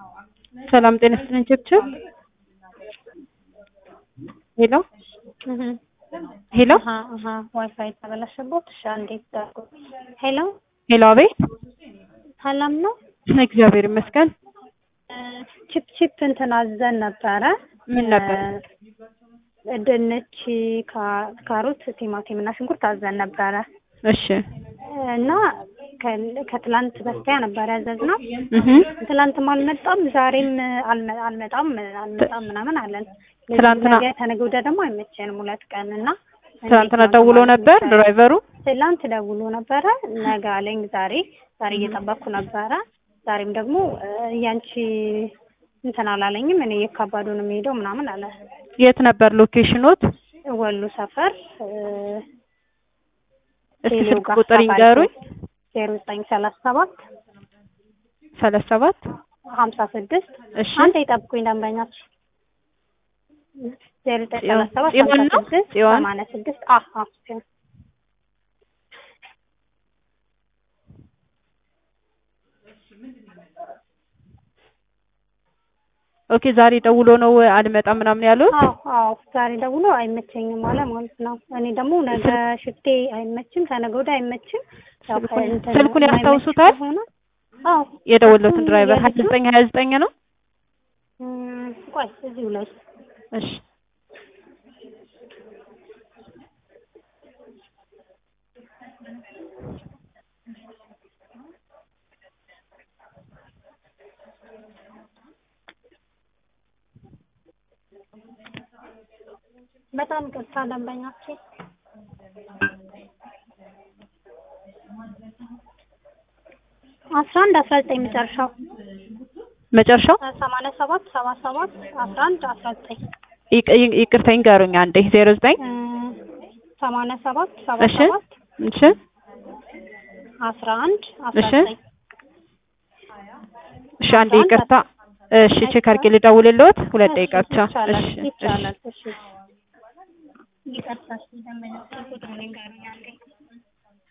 ሰላም ጤና ይስጥልኝ ችብችብ ሄሎ ሄሎ ዋይፋይ ተበላሸቦት። እሺ አንዴ ዳርጎ ሄሎ ሄሎ፣ አቤት። ሰላም ነው። እግዚአብሔር ይመስገን። ቺፕ ቺፕ እንትን አዘን ነበረ። ምን ነበር? ድንች፣ ካሮት፣ ቲማቲም እና ሽንኩርት አዘን ነበረ እሺ እና ከትላንት በስቲያ ነበር ያዘዝነው። እህ ትላንትም አልመጣም፣ ዛሬም አልመ- አልመጣም አልመጣም ምናምን አለን። ትላንትና- ነገ ተነገ ወዲያ ደግሞ አይመቸንም ሁለት ቀን እና ትናንትና ደውሎ ነበር ድራይቨሩ። ትላንት ደውሎ ነበረ ነገ አለኝ። ዛሬ ዛሬ እየጠበቅኩ ነበረ። ዛሬም ደግሞ እ፣ ያንቺ እንትን አላለኝም እኔ የካባዱ ነው የሚሄደው ምናምን አለ። የት ነበር ሎኬሽኖት? ወሎ ሰፈር እ፣ እስኪ ቴሌው ስልክ ጋር ቁጥር ይንገሩኝ። ዜሮ ዘጠኝ ሰላሳ ሰባት ሰላሳ ሰባት ሀምሳ ስድስት እሺ አንተ የጠብቁኝ ደንበኛች ዜሮ ዘጠኝ ጽዮን- ሰላሳ ሰባት ጽዮን ሀምሳ ነው? ስድስት ጽዮን? ሰማንያ ስድስት አሀ ጽዮን ኦኬ። ዛሬ ደውሎ ነው አልመጣም ምናምን ያሉት። አዎ አዎ ዛሬ ደውሎ አይመቸኝም አለ ማለት ነው። እኔ ደግሞ ነገ ሽፍቴ አይመችም፣ ከነገ ወዲያ አይመችም። ያው ስልኩን- ከእንትን ስልኩን የማይመች ያስታውሱታል? ከሆነ አዎ የደወለትን ድራይቨር ሀያ የልጁ- ዘጠኝ ሀያ ዘጠኝ ነው። እም፣ ቆይ እዚሁ ላይ እሺ በጣም ቅርታ ደንበኛችን አስራ አንድ አስራ ዘጠኝ መጨረሻው መጨረሻው ሰማንያ ሰባት ሰባ ሰባት አስራ አንድ አስራ ዘጠኝ ይቅ- ይቅ- ይቅርታ ይንገሩኝ አንዴ። ዜሮ ዘጠኝ እም፣ ሰማንያ ሰባት ሰባ እሺ ሰባት እሺ አስራ አንድ አስራ እሺ። ዘጠኝ እሺ አንዴ ይቅርታ። እሺ ቼክ አድርጌ ልደውልልዎት። ሁለት ደቂቃ ብቻ። ይቻላል እሺ እሺ ይቻላል። እሺ ይቅርታ እሺ ደንበኛችን